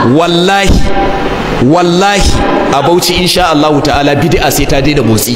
wallahi wallahi a bauchi insha Allah ta'ala bid'a sai ta daina motsi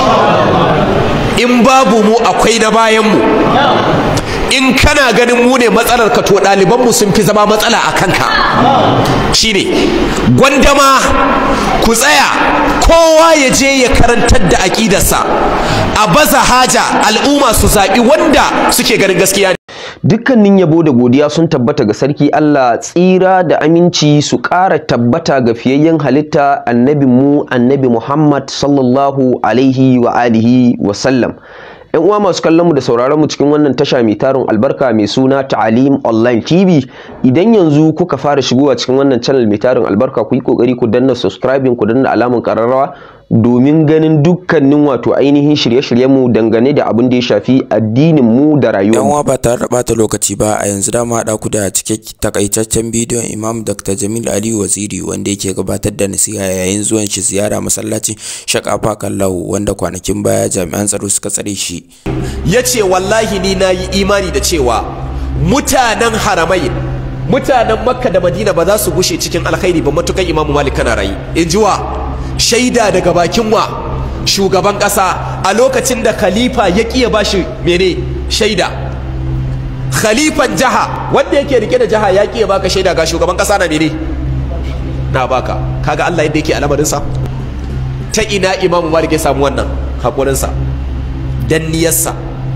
in babu mu akwai na bayan mu in kana ganin mu ne matsalar ka to ɗaliban mu sun fi zama matsala a kanka shine gwandama ku tsaya kowa ya je ya karantar da aƙidarsa a baza haja al'umma su zaɓi wanda suke ganin gaskiya ne dukkanin yabo da godiya sun tabbata ga sarki Allah tsira da aminci su ƙara tabbata ga fiyayyen halitta annabi mu annabi Muhammad sallallahu alaihi wa alihi wa sallam yan uwa masu kallon mu da sauraron mu cikin wannan tasha mai tarin albarka mai suna Ta'alim Online TV idan yanzu kuka fara shigowa cikin wannan channel mai tarin albarka ku yi kokari ku danna subscribing ku danna alamun kararrawa domin ganin dukkanin wato ainihin shirye-shiryen mu dangane da abin da ya shafi addinin mu da rayuwar yan uwa ba tare da bata lokaci ba a yanzu da mu haɗa ku da cike takaitaccen bidiyon Imam Dr. Jamil Ali Waziri wanda yake gabatar da nasiha yayin zuwan shi ziyara masallacin Shakafa Kallahu wanda kwanakin baya jami'an tsaro suka tsare shi ya ce wallahi ni na yi imani da cewa mutanen haramai mutanen makka da madina ba za su gushe cikin alkhairi ba matukan imamu malik kana rayu in ji wa shaida daga bakin wa shugaban ƙasa a lokacin da khalifa ya ƙiya ba shi mene shaida khalifan jaha wanda yake rike da jaha ya ƙiya baka shaida ga shugaban ƙasa na mene na baka kaga Allah yadda yake al'amarinsa ta ina imamu malik ya samu wannan haƙurinsa danniyarsa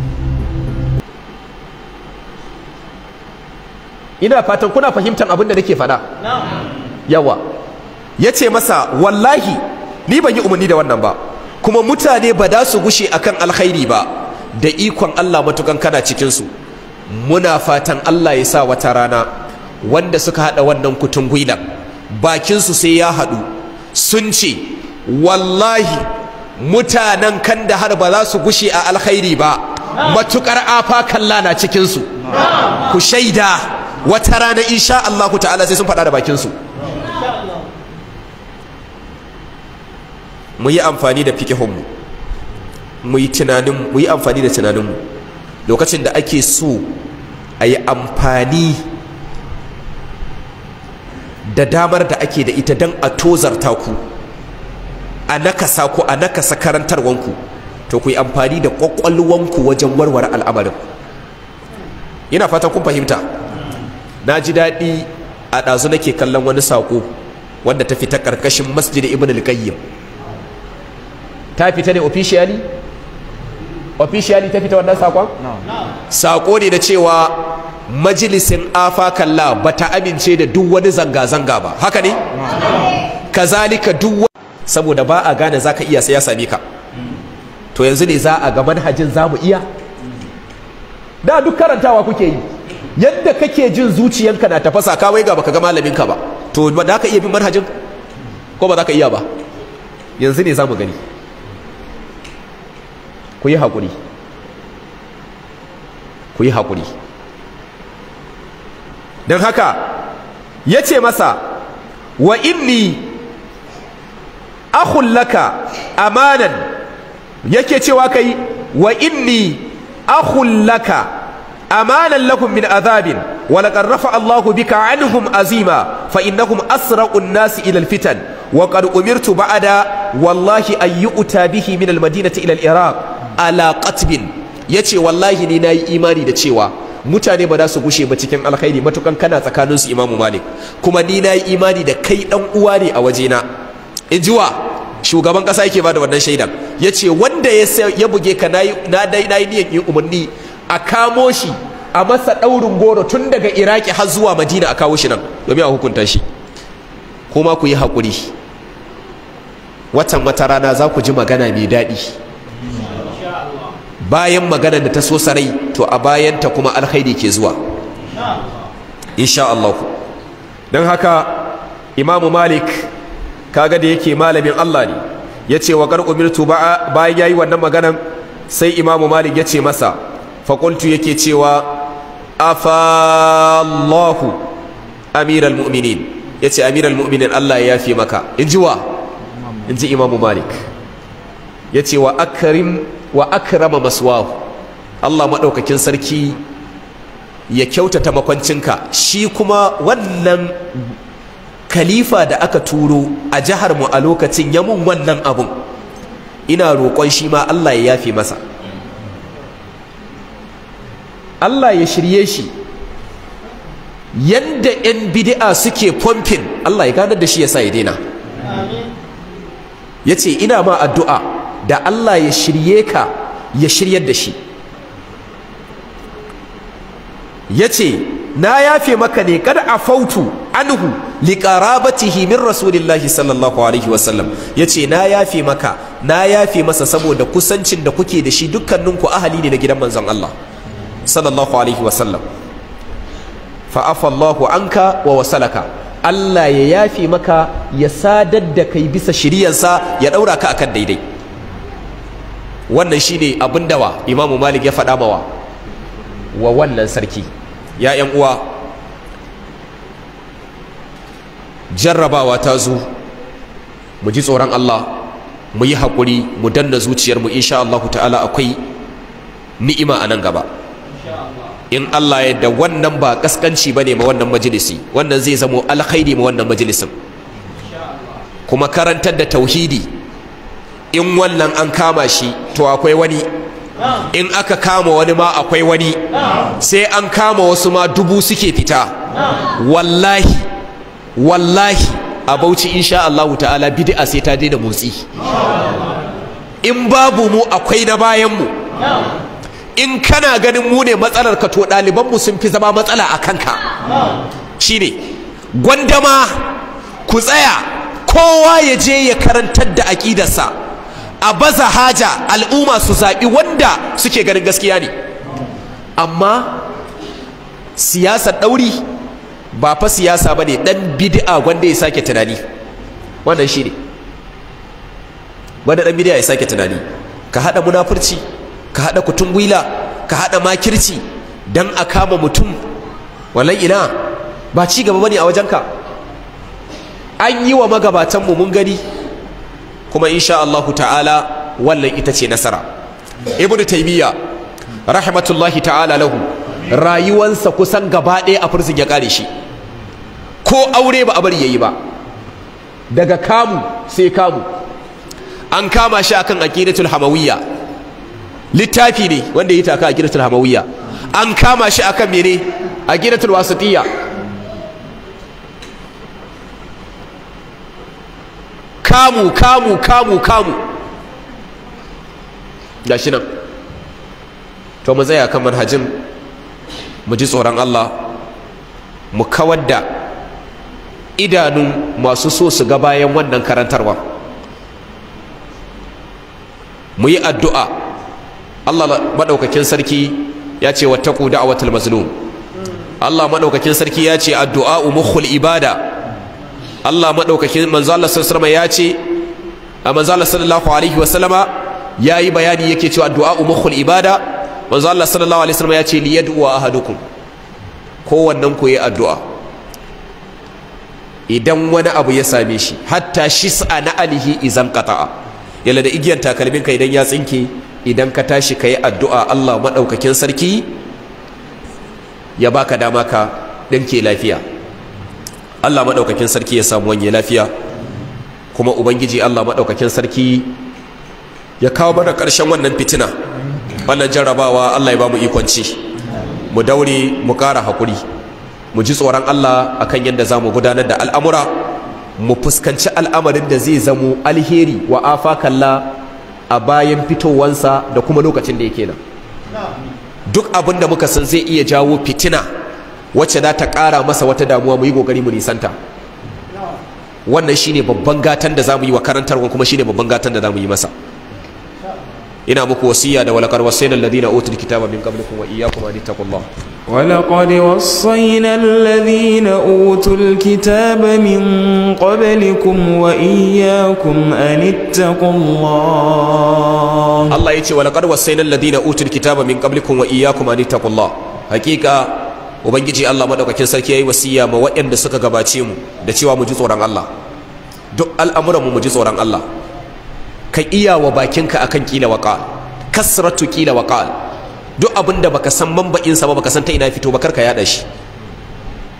ina fatan kuna fahimtar abin da nake faɗa yawa ya ce masa wallahi ni ban yi umarni da wannan ba kuma mutane ba da su gushe akan alkhairi ba da ikon Allah matukan kana cikinsu muna fatan Allah ya sa wata rana wanda suka haɗa wannan kutun gwilan bakinsu sai ya haɗu sun ce wallahi mutanen kan da har ba za su gushe a alkhairi ba matukar afa kalla na cikinsu ku shaida wata rana insha Allahu ta'ala sai sun faɗa da bakinsu mu yi amfani da fikihunmu mu yi tunanin mu yi amfani da tunaninmu lokacin da ake so a yi amfani da damar da ake da ita don a tozarta ku a nakasa ku a nakasa karantarwanku to ku yi amfani da kwakwalwanku wajen warware al'amarin ina fatan kun fahimta na ji daɗi a ɗazu nake kallon wani saƙo wanda ta fita ƙarƙashin masjid ibn al-qayyim ta fita ne officially officially ta fita wannan saƙon saƙo ne da cewa majalisin afa kalla ba ta amince da duk wani zanga-zanga ba haka ne kazalika duk saboda ba a gane za ka iya sai ya same ka to yanzu ne za a ga manhajin za mu iya da duk karantawa kuke yi yadda kake jin zuciyanka na tafasa ka wai ga baka ga malaminka ba to ba za ka iya bin manhajin ko ba za ka iya ba yanzu ne za mu gani ku yi haƙuri ku yi haƙuri don haka ya ce masa wa inni akhun laka amanan yake cewa kai wa inni akhun laka amanan lakum min azabin wa laqad rafa Allahu bika anhum azima fa innahum asra'u an-nas ila al-fitan wa qad umirtu ba'da wallahi an yu'ta bihi min al-madinati ila al-iraq ala qatbin yace wallahi ni nayi imani da cewa mutane ba za su gushe ba cikin alkhairi matukan kana tsakaninsu imamu malik kuma ni nayi imani da kai dan uwa ne a wajena in ji wa shugaban kasa yake ba da wannan shaidan ya ce wanda ya buge ka na dai na yi niyan yi umarni a kamo shi a masa ɗaurin goro tun daga iraki har zuwa madina a kawo shi nan domin a hukunta shi kuma ku yi haƙuri watan wata rana za ku ji magana mai daɗi bayan magana da ta so sarai to a bayanta kuma alkhairi ke zuwa insha Allah don haka imamu malik kaga da yake malamin Allah ne ya ce wa kar umirtu bayan yayi wannan maganan sai imamu malik ya ce masa faƙultu yake cewa afallahu amiral mu'minin ya ce amiral mu'minin Allah ya yafe maka in ji wa in ji imamu malik ya ce wa akrim wa akrama maswahu Allah maɗaukakin sarki ya kyautata makwancinka shi kuma wannan khalifa da aka turo a jihar mu a lokacin ya mun wannan abun ina roƙon shi ma Allah ya yafe masa Allah ya shirye shi yanda 'yan bid'a suke pumping Allah ya ganar da shi ya sa ya daina ya ce ina ma addu'a da Allah ya shirye ka ya shiryar da shi ya ce na yafe maka ne kada a fautu anhu liƙarabatihi min rasulillahi sallallahu alaihi wasallam ya ce na yafe maka na yafe masa saboda kusancin da kuke da shi dukkaninku ahali ne na gidan manzon Allah sallallahu alaihi wasallam fa'afallahu anka wa wasalaka Allah ya yafe maka ya sadar da kai bisa shiriyansa ya ɗaura ka akan daidai wannan shine abin dawa imamu malik ya faɗa mawa wa wannan sarki ya ‘yan uwa jarrabawa ta zo mu ji tsoron Allah mu yi haƙuri mu danna zuciyarmu insha Allah ta'ala akwai ni'ima a nan gaba in Allah ya da wannan ba kaskanci bane ma wannan majalisi wannan zai zamo alkhairi ma wannan majalisin kuma karantar da tauhidi in wannan an kama shi to akwai wani in aka kama wani ma akwai wani sai an kama wasu ma dubu suke fita wallahi wallahi a bauchi insha Allah ta'ala bid'a sai ta daina motsi in babu mu akwai na bayan mu in kana ganin mu ne matsalar ka to ɗaliban mu sun fi zama matsala a kanka shine gwandama ku tsaya kowa ya je ya karantar da aƙidarsa a baza haja al'umma su zaɓi wanda suke ganin gaskiya ne amma siyasar ɗauri ba fa siyasa ba ne ɗan bid'a wanda ya sake tunani wannan shi ne wanda ɗan bid'a ya sake tunani ka haɗa munafurci ka haɗa kutun gwila ka haɗa makirci don a kama mutum wallan ina ba ci gaba bane a wajenka an yi wa magabatanmu mun gani kuma insha Allah ta'ala wannan ita ce nasara ibnu taymiya rahmatullahi ta'ala lahu rayuwansa kusan gaba ɗaya a fursun ya kare shi ko aure ba a bari yayi ba daga kamu sai kamu an kama shi akan aqidatul hamawiyya littafi ne wanda ya taka aqidatul hamawiyya an kama shi akan mene aqidatul wasitiyya kamu kamu kamu kamu gashi nan to mu tsaya kan manhajin mu ji tsoron Allah mu kawar da idanun masu so su ga bayan wannan karantarwa mu yi addu'a Allah maɗaukakin sarki ya ce wattaku da'awatul mazlum Allah maɗaukakin sarki ya ce addu'a mukhul ibada Allah maɗaukakin manzo Allah sallallahu alaihi ya ce a manzo Allah sallallahu alaihi wa sallama yayi bayani yake cewa addu'a mukhul ibada manzo Allah sallallahu alaihi wasallam ya ce li yad'u ahadukum kowannen ku yi addu'a idan wani abu ya same shi hatta shis'a na alihi izan qata'a yalla da igiyan takalmin ka idan ya tsinke idan ka tashi ka yi addu'a Allah maɗaukakin sarki ya baka dama ka ɗinke lafiya Allah maɗaukakin sarki ya samu wanye lafiya kuma ubangiji Allah maɗaukakin sarki ya kawo mana ƙarshen wannan fitina wannan jarrabawa Allah ya ba mu ikonci mu daure mu ƙara haƙuri mu ji tsoron Allah akan yadda za mu gudanar da al'amura mu fuskanci al'amarin da zai zamo alheri wa afakalla a bayan fitowansa da kuma lokacin da yake nan duk abin da muka san zai iya jawo fitina wacce za ta ƙara masa wata damuwa mu yi ƙoƙari mu nisanta wannan shine babban gatan da za mu yi wa karantarwa kuma shine babban gatan da za mu yi masa ina muku wasiya da walaqad wasayna alladhina utul kitaba min qablikum wa iyyakum an ittaqullah ولقد وصينا الذين أوتوا الكتاب من قبلكم وإياكم أن اتقوا الله Allah yace walaqad wasayna alladhina utul kitaba min qablikum wa iyyakum an ittaqullah hakika ubangiji Allah madaukakin sarki yayi wasiya ma waɗanda suka gabace mu da cewa mu ji tsoron Allah duk al'amuran mu mu ji tsoron Allah ka iya wa bakinka akan kila waqal kasratu kila waqal duk abin da baka san mamba'insa ba baka san ta ina fito ba karka yada shi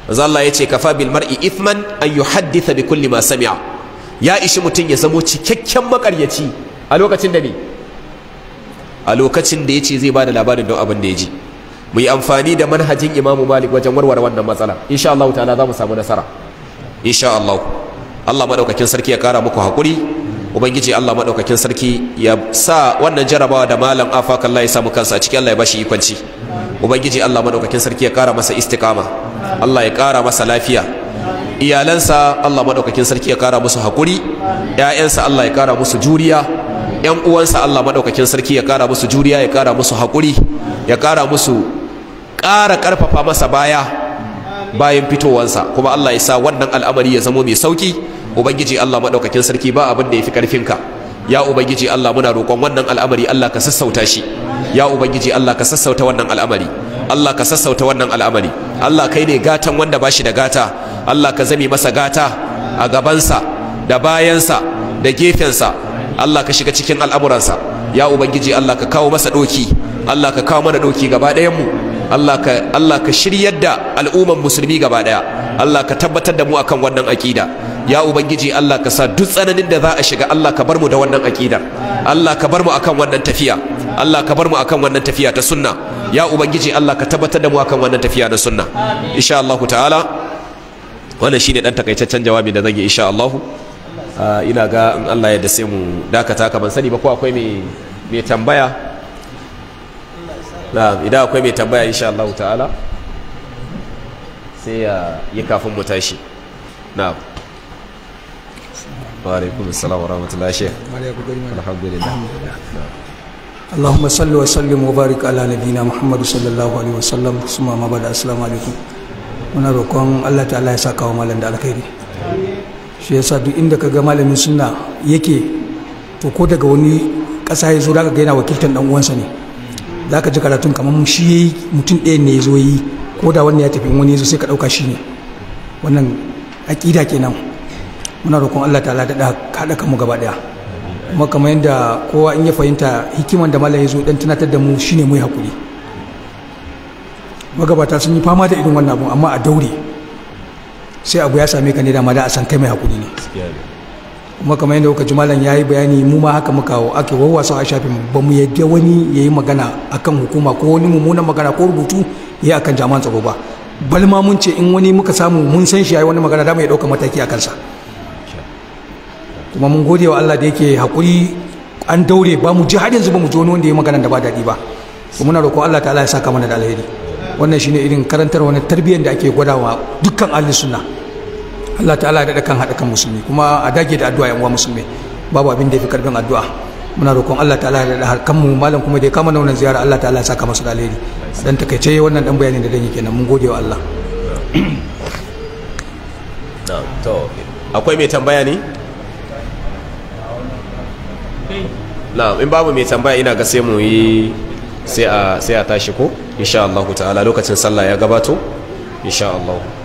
manzo Allah yace kafa bil mar'i ithman an yuhadditha bi kulli ma sami'a ya ishi mutum ya zamo cikakken makaryaci a lokacin da ne a lokacin da yace zai bada labarin don abin da ya ji mu yi amfani da manhajin Imam Malik wajen warware wannan matsala insha Allah ta'ala za mu samu nasara insha Allah Allah madaukakin sarki ya kara muku hakuri ubangiji Allah madaukakin sarki ya sa wannan jarabawa da malam afaka Allah ya samu kansa a cikin Allah ya bashi ikonci ubangiji Allah madaukakin sarki ya kara masa istiqama Allah ya kara masa lafiya iyalansa Allah madaukakin sarki ya kara musu hakuri ƴaƴansa Allah ya kara musu juriya ƴan uwansa Allah madaukakin sarki ya kara musu juriya ya kara musu hakuri ya kara musu ƙara ƙarfafa masa baya bayan fitowansa kuma Allah ya sa wannan al'amari ya zamo mai sauki ubangiji Allah madaukakin sarki ba abin da yafi karfinka ya ubangiji Allah muna roƙon wannan al'amari Allah ka sassauta shi ya ubangiji Allah ka sassauta wannan al'amari Allah ka sassauta wannan al'amari Allah kai ne gatan wanda ba shi da gata Allah ka zame masa gata a gabansa da bayansa da gefensa Allah ka shiga cikin al'amuransa ya ubangiji Allah ka kawo masa doki Allah ka kawo mana doki gaba ɗayan mu Allah ka Allah ka shiryar da al'umman musulmi gaba daya Allah ka tabbatar da mu akan wannan akida ya ubangiji Allah ka sa duk tsananin da za a shiga Allah ka bar mu da wannan akidar Allah ka bar mu akan wannan tafiya Allah ka bar mu akan wannan tafiya ta sunna ya ubangiji Allah ka tabbatar da mu akan wannan tafiya na sunna insha Allah ta'ala wannan shine dan takaitaccen jawabi da zan yi insha Allah ina ga in Allah ya da sai mu dakata kaman sani ba ko akwai mai mai tambaya na'am idan akwai mai tambaya insha Allah ta'ala sai ya yi kafin mu tashi na'am wa alaikum assalam wa rahmatullahi shaykh alhamdulillah اللهم صل وسلم وبارك على نبينا محمد صلى الله عليه وسلم ثم ما بعد السلام عليكم muna roƙon Allah ta'ala ya saka wa malam da alkhairi shi yasa duk inda ka ga malamin sunna yake to ko daga wani ƙasa ya zo zaka ga yana wakiltar dan uwansa ne zaka ji karatun kamar shi yayi mutum ɗaya ne ya zo yi ko da wannan ya tafi wani ya zo sai ka ɗauka shi ne wannan aƙida kenan muna roƙon Allah ta'ala da haɗa kanmu gaba ɗaya kuma kamar yadda kowa in ya fahimta hikiman da malam ya zo dan tunatar da mu shine mu yi hakuri magabata sun yi fama da irin wannan abu amma a daure sai abu ya same ka ne da ma da a san kai mai hakuri ne kuma kamar yadda kuka ji malam ya yi bayani mu ma haka muka ake wawwasa a shafin ba mu yadda wani ya yi magana akan hukuma ko wani mummunan magana ko rubutu ya yi akan jami'an tsaro ba bal ma mun ce in wani muka samu mun san shi ya yi wani magana da mu ya ɗauka mataki a kansa kuma mun gode wa Allah da yake haƙuri an daure ba mu ji har yanzu ba mu ji wani wanda ya magana da ba daɗi ba kuma muna roƙon Allah ta'ala ya saka mana da alheri wannan shine irin karantar wani tarbiyyar da ake gwadawa dukkan ahli sunna Allah ta'ala ya daɗa kan haɗa kan musulmi kuma a dage da addu'a yan uwa musulmi babu abin da ya fi karfin addu'a muna roƙon Allah ta'ala ya daɗa kan mu malam kuma da ya kama wannan ziyara Allah ta'ala ya saka masa da alheri dan takaice wannan dan bayanin da dan yi kenan mun gode wa Allah to akwai mai tambaya ne na'am in babu mai tambaya ina ga sai mu yi sai a sai a tashi ko insha Allah ta'ala lokacin sallah ya gabato insha Allah